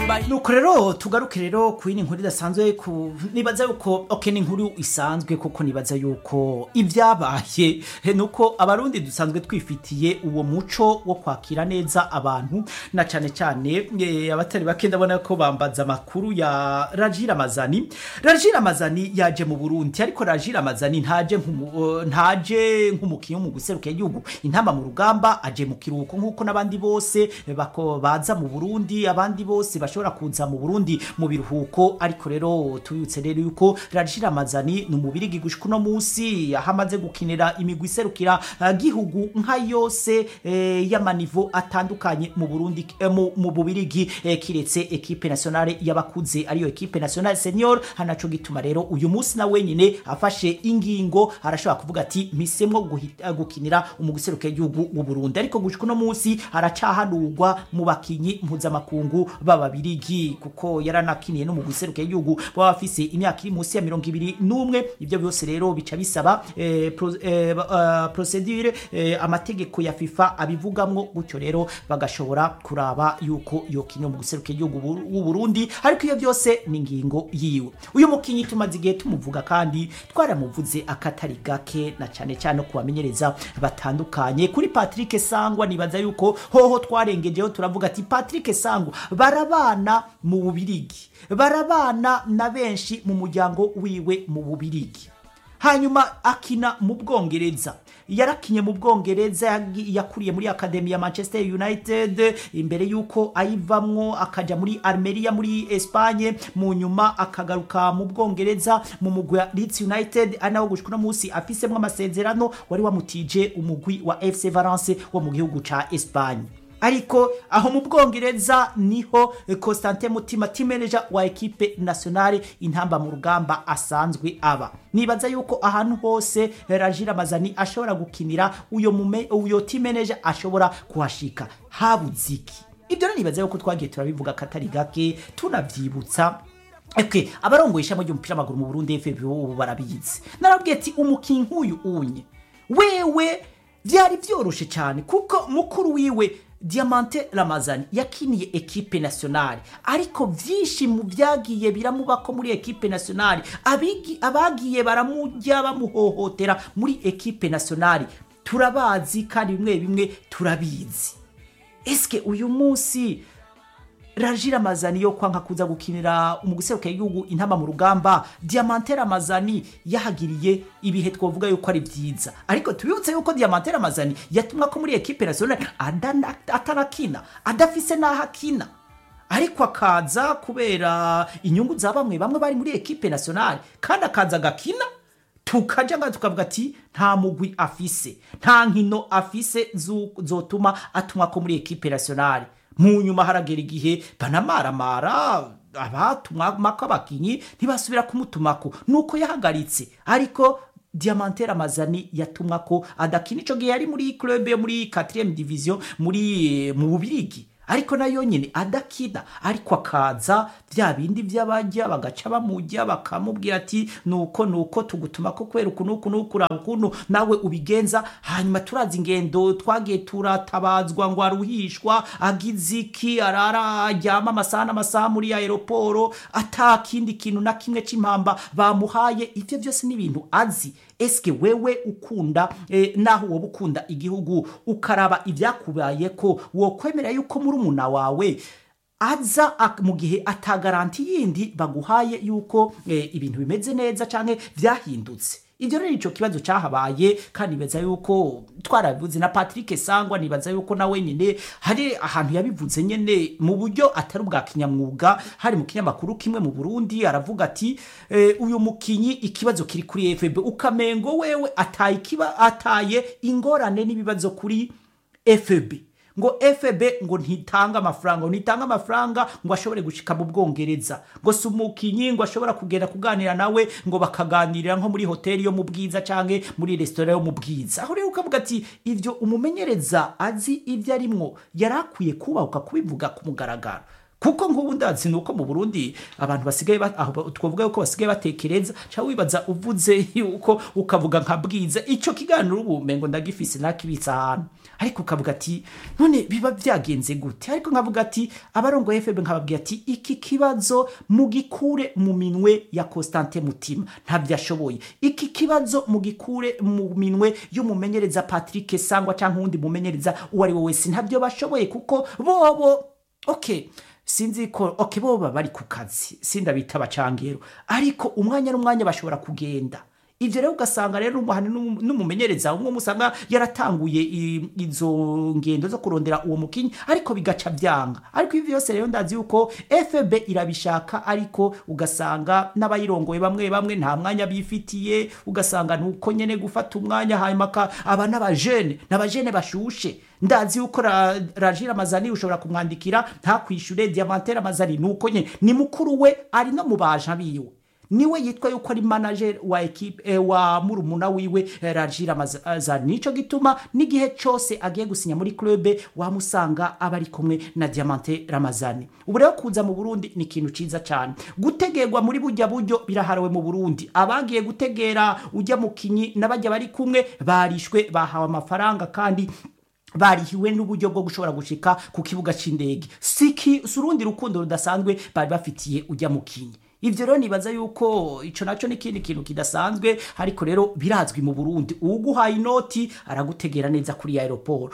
icyubahiro nuko rero tugaruke rero ku yindi nkuru idasanzwe ku nibaza yuko ok ni inkuru isanzwe kuko nibaza yuko ibyabaye he, nuko abarundi dusanzwe twifitiye uwo muco wo kwakira neza abantu na cyane cyane eh, abatari bake ndabona ko bambaza amakuru ya rajira mazani rajira mazani yaje mu burundi ariko rajira mazani ntaje nk'umu- eh, ntaje nk'umukinnyi wo mu guserukira igihugu intamba mu rugamba aje mu kiruhuko nk'uko n'abandi bose bako baza mu burundi abandi bose bashobora kuza mu burundi mu biruhuko ariko rero tubibutse rero yuko rajira mazani ni umubirigi gushika uno munsi aho amaze gukinira imigwi iserukira eh, gihugu nka yose eh, y'amanivo atandukanye mu burundi eh, mu, mu bubirigi eh, kiretse ekipe nationale y'abakuze ariyo ekipe nationale senior hanaco gituma rero uyu munsi na wenyine afashe ingingo arashobora kuvuga ati mpisemo guhita- gukinira umugwi userukira igihugu mu burundi ariko gushika uno munsi aracahanurwa mu bakinyi mpuzamakungu b'ababirigi kuko yaranakiniye no mu guserukira igihugu baba bafise imyaka iri munsi ya mirongo ibiri n'umwe ibyo byose rero bica bisaba eh, pro, eh, ba- eh, procedure eh, amategeko ya fifa abivugamwo gutyo rero bagashobora kuraba yuko yokinira mu guserukira igihugu bu- w'u Burundi ariko iyo byose ni ingingo yiwe uyu mukinyi tumaze igihe tumuvuga kandi twaramuvuze akatari gake na cyane cyane no kubamenyereza batandukanye kuri Patrick Sangwa nibaza yuko hoho twarengejeho turavuga ati Patrick Sangwa barabana mu bubirigi barabana na benshi mu muryango wiwe mu bubirigi hanyuma akina mu bwongereza yarakinye mu bwongereza yagi- yakuriye muri akademi ya manchester united imbere y'uko ayivamwo akaja muri armeria muri espagne mu nyuma akagaruka mu bwongereza mu mugwi wa leeds united ari nawo gushika uno munsi afisemwo amasezerano wari wamutije umugwi wa fc valence wo mu gihugu ca espagne ariko aho mu bwongereza niho eh, Constantin Mutima team manager wa ekipe nationale intamba mu rugamba asanzwe aba nibaza yuko ahantu hose eh, Rajira Mazani ashobora gukinira uyo mume uyo team manager ashobora kuhashika habuziki ibyo rero nibaza yuko twagiye turabivuga katari gake tunavyibutsa Okay, abarongoye ishami ry'umupira w'amaguru mu Burundi FB ubu barabizi. Narabwiye ati umukinyi nk'uyu unye. Wewe vyari vyoroshe cyane kuko mukuru wiwe Diamante Ramazani yakiniye ekipe nationale ariko vyinshi mu vyagiye biramubako muri ekipe nationale abigi abagiye baramujya bamuhohotera muri ekipe nationale turabazi kandi bimwe bimwe turabizi eske uyu munsi Rajira Ramazani yo kwanka kuza gukinira umuguseruka y'igihugu intama mu rugamba Diamante Ramazani yahagiriye ibihe twovuga yuko ari vyiza ariko tubibutse yuko Diamante Ramazani yatumwa ko muri equipe nationale adana- atarakina adafise naho akina ariko akaza kubera inyungu za bamwe bamwe bari muri equipe nationale kandi akaza agakina tukaja nga tukavuga ati nta mugwi afise nta nkino afise zu- zotuma atumwa ko muri equipe nationale mu nyuma haragera igihe banamaramara abatumwako abakinyi ntibasubira kumutumako nuko yahagaritse ariko Diamante Ramazani yatumwa ko adakina ico gihe yari muri club yo muri 4 division muri eh, mu Bubirigi ariko nayo nyine adakina ariko akaza bya bindi by'abajya bagaca bamujya bakamubwira ati nuko nuko tugutuma ko kwera uku nuku nuku uraba ukuntu nawe ubigenza hanyuma turazi ingendo twagiye turatabazwa ngo aruhishwa agize iki arara aryama amasaha n'amasaha muri aeroporo ata kindi kintu na kimwe cy'impamba bamuhaye ibyo byose ni ibintu azi eske wewe ukunda eh, naho woba ukunda igihugu ukaraba ibyakubaye ko wokwemera yuko muri umuna wawe aza ak- mu gihe atagaranti yindi baguhaye yuko eh, ibintu bimeze neza canke vyahindutse ibyo rero ico kibazo cahabaye kandi nibaza yuko twarabivuze na Patrick Sangwa nibaza yuko nawe nyine hari ahantu yabivuze nyene mu buryo atari ubwa kinyamwuga hari mu kinyamakuru kimwe mu Burundi aravuga ati eh, uyu mukinyi ikibazo kiri kuri FB ukamengo wewe ataye ikiba ataye ingorane n'ibibazo kuri FB ngo FB ngo ntitanga amafaranga ngo ntitanga amafaranga ngo ashobore gushika mu Bwongereza ngo si umukinyi ngo ashobora kugenda kuganira nawe ngo bakaganirira nko muri hoteli yo mu bwiza canke muri resitora yo mu bwiza aho rero ukavuga ati ivyo umumenyereza azi ivyo arimwo yari akwiye kubahuka kubivuga ku mugaragaro kuko nk'ubu ndazi ni uko mu burundi abantu basigaye ba- aho twavuga yuko basigaye batekereza cyangwa wibaza uvuze yuko ukavuga nka bwiza icyo kiganiro ubu mengo ndagifise nakibitsa ahantu ariko ukavuga ati none biba byagenze gute ariko nkavuga ati abarongo fb nkababwira ati iki kibazo mugikure mu minwe ya constante mutima ntabyo ashoboye iki kibazo mugikure mu minwe y'umumenyereza patrick sangwa cyangwa uwundi mumenyereza uwo ari we wese ntabyo bashoboye kuko bobo okay sinzi ko okay bo baba bari ku kazi sindabita abacangero ariko umwanya n'umwanya bashobora kugenda ivyo rero ugasanga rero umuhani n'umu- n'umumenyereza umwe musanga yaratanguye i- izo ngendo zo kurondera uwo mukinyi ariko bigaca byanga ariko ivi byose rero ndazi yuko fb irabishaka ariko ugasanga n'abayirongoye bamwe bamwe nta mwanya bifitiye ugasanga nuko nyene gufata umwanya hanyuma aka- aba n'abajene n'abajene bashushe ndazi yuko Ra- rajira amazani ushobora kumwandikira ntakwishyure diamantere amazani nuko nyene ni mukuru we ari no mu baja biwe niwe yitwa yuko ari manager wa ekipe eh, wa murumuna wiwe eh, Rajira Mazani nico gituma n'igihe cyose agiye gusinya muri club wamusanga aba ari kumwe na Diamante Ramazani ubu rero kuza mu Burundi ni ikintu ciza cyane gutegerwa muri bujya buryo biraharawe mu Burundi abagiye gutegera ujya mukinyi n'abajya bari kumwe barishwe bahawe amafaranga kandi barihiwe n'uburyo bwo gushobora gushika ku kibuga c'indege siki si urundi rukundo rudasanzwe bari bafitiye ujya mukinyi ivyo rero nibaza yuko ico naco ni ikindi kintu kidasanzwe ariko rero birazwi mu burundi uwuguhaye inoti aragutegera neza kuri aeroport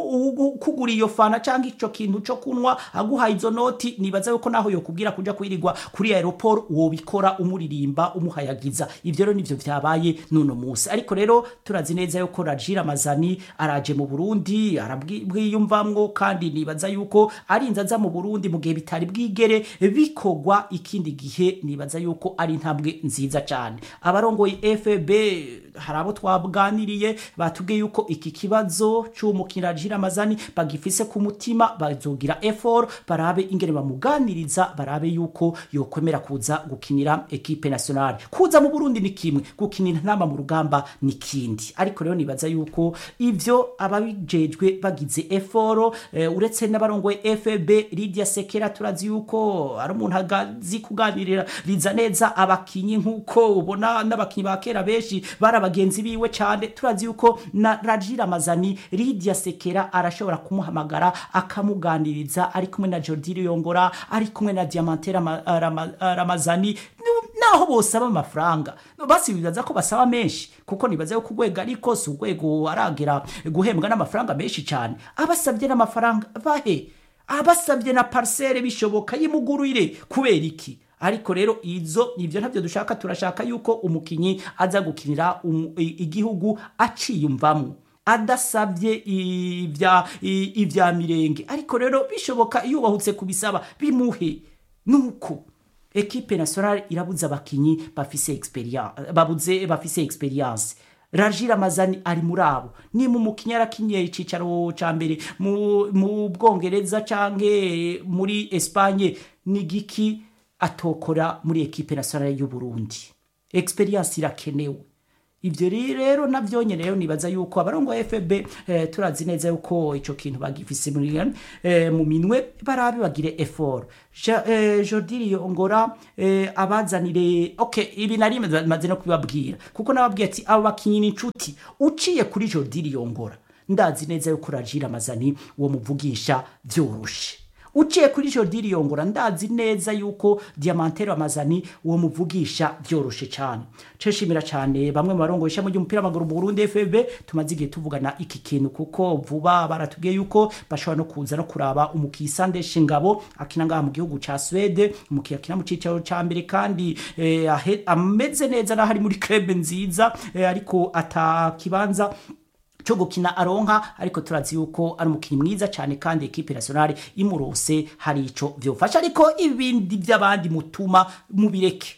ukugura iyo fana cyangwa ico kintu co kunwa aguhaye izo noti nibaza yuko naho yokubwira kuja kwirirwa kuri aeroport wobikora umuririmba umuhayagiza ivyo rero nivyo vyabaye nuno musi ariko rero turazi neza yuko rajira amazani araje mu burundi arabwiyumvamwo kandi nibaza yuko arinze aza mu burundi mu gihe bitari bwigere bikogwa ikindi gihe nibaza yuko ari intambwe nziza cyane abarongoye fb hari abo twabwaniriye batubwiye yuko iki kibazo cy'umukino rajira amazani bagifise ku mutima bazogira effort barabe ingene bamuganiriza barabe yuko yokwemera kuza gukinira ekipe nationale kuza mu burundi ni kimwe gukinira intama mu rugamba ni kindi ariko rero nibaza yuko ivyo ababijejwe bagize effort eh, uretse n'abarongoye fb lidia sekera turazi yuko ari umuntu azi kuganirira riza neza abakinyi nk'uko ubona n'abakinyi ba kera benshi bari abagenzi biwe cyane turazi yuko na rajira amazani lidia sekera arashobora kumuhamagara akamuganiriza ari kumwe na jordi yongora ari kumwe na diamante Rama- Rama- ramazani naho bosaba amafaranga basi bibaza ko basaba menshi kuko nibaza yuko urwego ariko si urwego aragera guhembwa n'amafaranga menshi cyane abasabye n'amafaranga bahe abasabye na parisere bishoboka y'imugurire kubera iki ariko rero izo ibyo ntabyo dushaka turashaka yuko umukinyi aza gukinira um- i- igihugu aciyumvamo adasabye ibya i- ibya mirenge ariko rero bishoboka iyo ubahutse kubisaba bimuhe nuko ekipe nationale irabuza abakinyi bafise experience babuze bafise experience rajira amazani ari muri abo niba umukinnyi yarakinye icicaro ca mbere mu, mu bwongereza canke muri espanye ni giki atokora muri ekipe nationale y'u Burundi experience irakenewe ivyo rero navyo nyene rero nibaza yuko abarongo FB eh, turazi neza yuko ico kintu bagifise muri eh, mu minwe barabe bagire effort ja, eh, Jordi Yongora eh, abazanire okay ibi nari maze no kubabwira kuko nababwiye ati abo bakinyi ni inshuti uciye kuri Jordi Yongora ndazi neza yuko rajira amazani uwo muvugisha vyoroshe uciye kuri Jordi Yongora ndazi neza yuko Diamantero Amazani uwo muvugisha byoroshe cyane ceshimira cyane bamwe mu barongoresha mu ry'umupira w'amaguru mu Burundi FB tumaze igihe tuvugana iki kintu kuko vuba baratubwiye yuko bashobora no kuza no kuraba umukisande shingabo akina ngaha mu gihugu ca Swede umukiyakina mu cicaro ca mbere kandi eh, ahe- ameze neza naho ari muri club nziza eh, ariko atakibanza cyo gukina aronka ariko turazi yuko ari umukinnyi mwiza cyane kandi ekipe nationale imurose hari ico vyofasha ariko ibindi by'abandi mutuma mubireke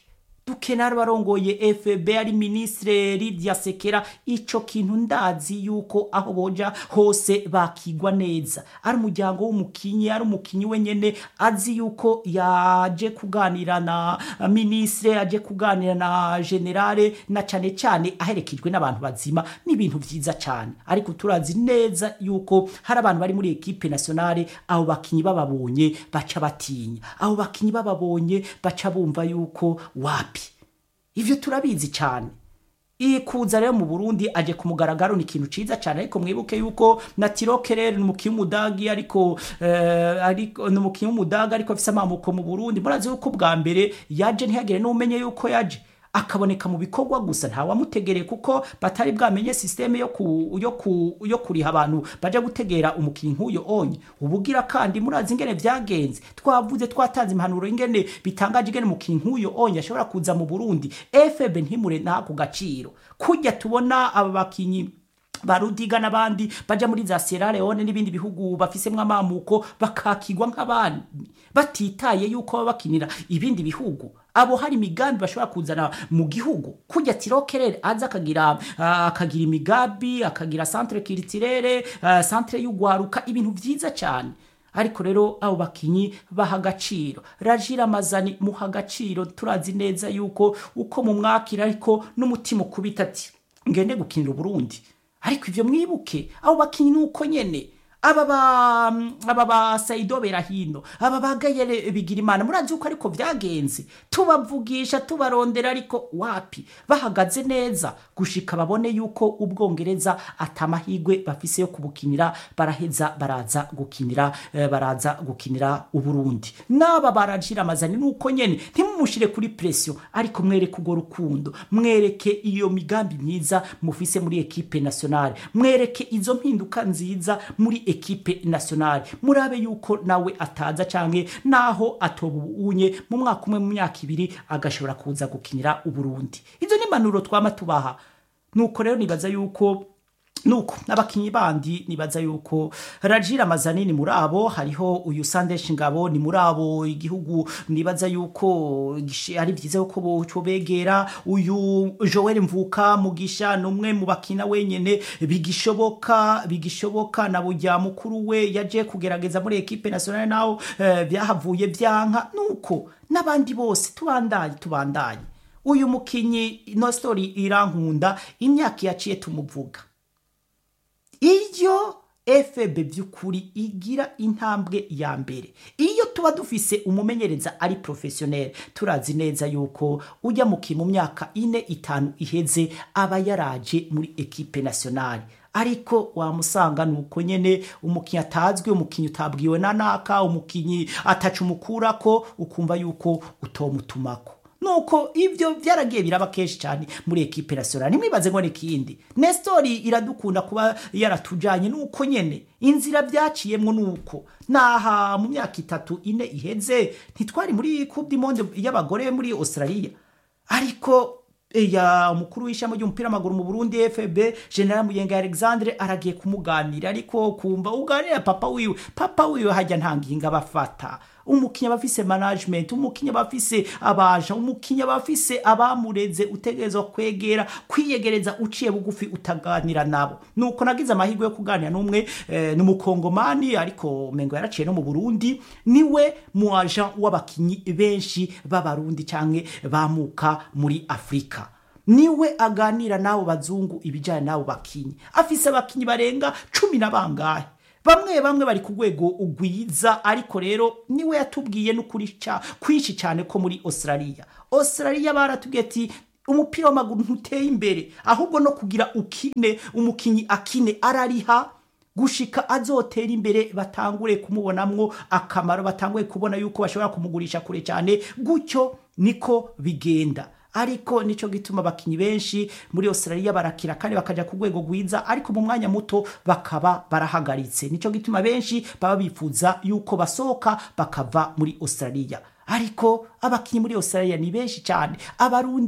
dukenera abarongoye fb ari minisitire lidia sekera ico kintu ndazi yuko aho boja hose bakigwa neza ari umuryango w'umukinyi ari umukinyi wenyene azi yuko yaje kuganira na minisitire aje kuganira na generale na cane cane aherekejwe n'abantu bazima n'ibintu vyiza cane ariko turazi neza yuko hari abantu bari muri ekipe nationale abo bakinyi bababonye baca batinya abo bakinyi bababonye baca bumva yuko wapi ivyo turabizi cyane ikuza rero mu Burundi aje ku mugaragaro ni ikintu ciza cyane ariko mwibuke yuko na Tirokerere ni umukinyi w'umudagi ariko eh, ariko ni umukinyi w'umudagi ariko afise amamuko mu Burundi murazi yuko bwa mbere yaje ntihagire n'umenye yuko yaje akaboneka mu bikorwa gusa nta wamutegereye kuko batari bwamenye systeme yo ku, yo ku, yo kuriha abantu baje gutegera umukinyi nk'uyo onye ubugira kandi murazi ingene vyagenze twavuze twatanze impanuro ingene bitangaje ingene umukinyi nk'uyo onye ashobora kuza mu Burundi FB ntimure nako gaciro kujya tubona aba bakinyi barudiga n'abandi baja muri za Sierra Leone n'ibindi bihugu bafisemwo amamuko bakakigwa nk'abandi batitaye yuko baba bakinira ibindi bihugu abo hari imigambi bashobora kuzana mu gihugu kujya tirokerere aza akagira ah, akagira imigambi akagira centre culturelle uh, centre y'ugwaruka ibintu vyiza cyane ariko rero abo bakinyi baha agaciro rajira amazani muha agaciro turazi neza yuko uko mu mwakira ariko n'umutima ukubita ati ngende gukinira uburundi ariko ivyo mwibuke abo bakinyi nuko nyene aba ba aba ba Saido Berahino aba bagayere bigira imana murazi uko ariko vyagenze tubavugisha tubarondera ariko wapi bahagaze neza gushika babone yuko ubwongereza atamahigwe bafise yo kubukinira baraheza baraza gukinira eh, baraza gukinira uburundi naba barajira amazani nuko nyene ntimumushire kuri pression ariko mwereke ugo rukundo mwereke iyo migambi myiza mufise muri ekipe nationale mwereke izo mpinduka nziza muri ekipe nationale murabe yuko nawe ataza canke naho atobunye mu mwaka umwe mu myaka ibiri agashobora kuza gukinira uburundi izo ni impanuro twama tubaha nuko rero nibaza yuko nuko n'abakinyi bandi nibaza yuko rajira amazani ni muri abo hariho uyu sandeshi ngabo ni muri abo igihugu nibaza yuko gishi- ari byiza yuko boco begera uyu joel mvuka mugisha ni umwe mu bakina wenyene bigishoboka bigishoboka na burya mukuru we yaje kugerageza muri ekipe nationale naho eh, byahavuye byanka nuko n'abandi bose tubandanye tubandanye uyu mukinyi no story irankunda imyaka yaciye tumuvuga iyo fb by'ukuri igira intambwe ya mbere iyo tuba dufise umumenyereza ari professionnel turazi neza yuko ujya muki mu myaka ine itanu iheze aba yaraje muri ekipe nationale ariko wamusanga nuko nyene umukinyi atazwi umukinyi utabwiwe na naka umukinyi ataca umukurako ukumva yuko utomutumako nuko ivyo vyaragiye biraba kenshi cyane muri ekipe nationale nimwibaze ngo nikindi nestori iradukunda kuba yaratujanye nuko nyene inzira byaciyemwo nuko naha mu myaka itatu ine iheze ntitwari muri coupe du monde y'abagore muri australia ariko ya umukuru w'ishami ry'umupira w'amaguru mu Burundi FB General Muyenga Alexandre aragiye kumuganira ariko kumva uganira papa wiwe papa wiwe hajya ntanginga bafata umukinya bafise management umukinya bafise abaja umukinya bafise abamureze utegerezwa kwegera kwiyegereza uciye bugufi utaganira nabo nuko nagize amahirwe yo kuganira n'umwe eh, n'umukongomani ariko mengo yaraciye no mu Burundi niwe mu agent w'abakinyi benshi b'abarundi canke bamuka muri Afrika niwe aganira n'abo bazungu ibijyanye n'abo bakinyi afise abakinyi barenga cumi na bangahe bamwe bamwe bari ku rwego ugwiza ariko rero niwe yatubwiye n'ukuri cya kwinshi cyane ko muri australia australia baratubwiye ati umupira w'amaguru ntuteye imbere ahubwo no kugira ukine umukinyi akine arariha gushika azotera imbere batangure kumubonamwo akamaro batangure kubona yuko bashobora kumugurisha kure cyane gutyo niko bigenda ariko nico gituma abakinyi benshi muri Australia barakira kandi bakaja ku rwego rwiza ariko mu mwanya muto bakaba barahagaritse nico gituma benshi baba bifuza yuko basohoka bakava muri Australia ariko abakinyi muri Australia ni benshi cyane abarundi